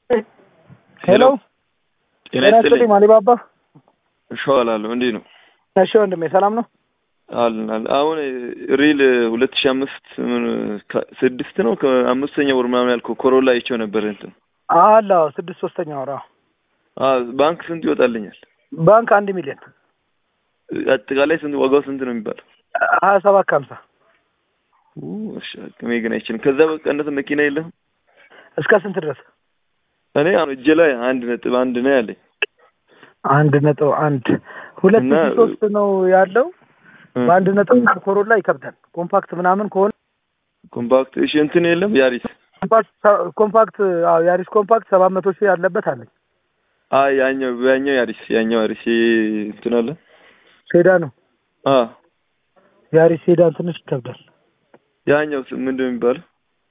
ሄሎ ጤና ጤና ይስጥልኝ ይስጥልኝ። ማሊባባ። እሸዋላለሁ እንዴት ነው? እሺ ወንድሜ ሰላም ነው? አለን አለን። አሁን ሪል ሁለት ሺህ አምስት ምን ከ- ስድስት ነው ከአምስተኛ ወር ምናምን ያልከው ኮሮላ አይቼው ነበር እንትን አለ አዎ፣ ስድስት ሶስተኛ ወራ አ ባንክ ስንት ይወጣልኛል? ባንክ አንድ ሚሊዮን አጠቃላይ ስንት ዋጋው ስንት ነው የሚባለው? ሀያ ሰባት ከሀምሳ ኡ፣ እሺ አቅሜ ግን አይችልም። ከዛ በቀነሰ መኪና የለም። እስከ ስንት ድረስ? እኔ አሁን እጄ ላይ አንድ ነጥብ አንድ ነው ያለኝ። አንድ ነጥብ አንድ ሁለት እና- ሺህ ሶስት ነው ያለው። እ፣ በአንድ ነጥብ አንድ ኮሮላ ይከብዳል። ኮምፓክት ምናምን ከሆነ ኮምፓክት እሺ፣ እንትን የለም ያሪስ። ኮምፓክት ኮምፓክት አዎ ያሪስ ኮምፓክት ሰባት መቶ ሺህ ያለበት አለኝ። አይ ያኛው ያኛው ያሪስ ያኛው ያሪስ ይሄ እንትን አለ። ሴዳ ነው አ ያሪስ ሴዳን ትንሽ ይከብዳል። ያኛው ስ- ምንድን ነው የሚባለው?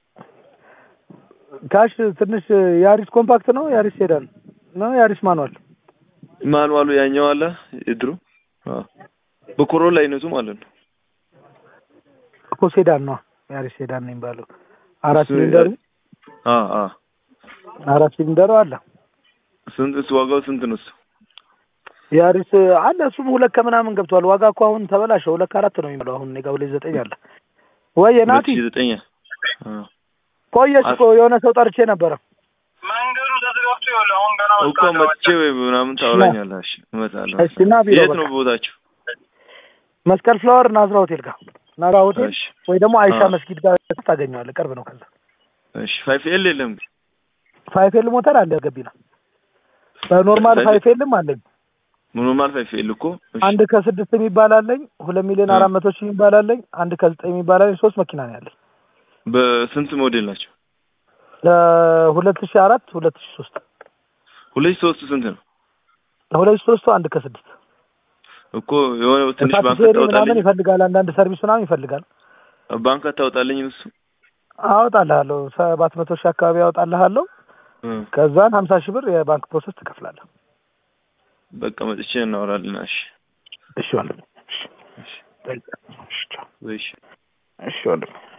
ካሽ ትንሽ ያሪስ ኮምፓክት ነው ያሪስ ሴዳን ነው ያሪስ ማኑዋል ማንዋሉ ያኛው አለ የድሮ አ በኮሮላ አይነቱ ማለት ነው። እኮ ሴዳን ነው ያሪስ ሴዳን ነው የሚባለው። አራት እሱ- ሲሊንደሩ አ አ አራት ሲሊንደሩ አለ። ስንት እሱ ዋጋው ስንት ነው እሱ? ያሪስ አለ እሱም ሁለት ከምናምን ገብቷል። ዋጋ እኮ አሁን ተበላሸ። ሁለት ከአራት ነው የሚለው አሁን እኔ ጋር ሁለት ዘጠኝ አለ። ወይ ናቲ ሁለት ሺህ ዘጠኝ አ ቆየሽ እኮ የሆነ ሰው ጠርቼ ነበረ። መንገዱ ተዘጋግቶ ይኸውልህ አሁን ገና እኮ መጥቼ ወይ ምናምን ታወራኛለህ። እሺ እመጣለሁ። እሺ እና ቢሮ የት በቃ ነው ቦታችሁ? መስቀል ፍላወር ናዝራ ሆቴል ጋር ናዝራ ሆቴል እሺ ወይ ደግሞ አይሻ አ። መስጊድ ጋር ታገኘዋለህ። ቅርብ ነው። ከዛ እሺ ፋይፍ ኤል የለም እንዴ? ፋይፌል ሞተር አለ ገቢና በኖርማል ፋይፍ- ፋይፌልም አለኝ። ኖርማል ፋይፍ ኤል እኮ እሺ አንድ ከስድስት የሚባል አለኝ። ሁለት ሚሊዮን አ። አራት መቶ ሺህ የሚባል አለኝ። አንድ ከዘጠኝ የሚባል አለኝ። ሶስት መኪና ነው ያለኝ። በስንት ሞዴል ናቸው? ለሁለት ሺህ አራት ሁለት ሺህ ሶስት ሁለት ሺህ ሶስቱ ስንት ነው? ለሁለት ሺህ ሶስቱ አንድ ከስድስት እኮ የሆነ ትንሽ ባንክ ታክሲሪ ምናምን አታወጣልኝ? ይፈልጋል። አንዳንድ ሰርቪስ ምናምን ይፈልጋል። ባንክ አታወጣልኝ እሱ? አወጣልሃለሁ ሰባት መቶ ሺህ አካባቢ አወጣልሃለሁ። እ ከዛን ሀምሳ ሺህ ብር የባንክ ፕሮሰስ ትከፍላለህ። በቃ መጥቼ እናወራለን። እሺ እሺ ወንድም። እሺ እሺ እሺ ቻው። እሺ እሺ ወንድም።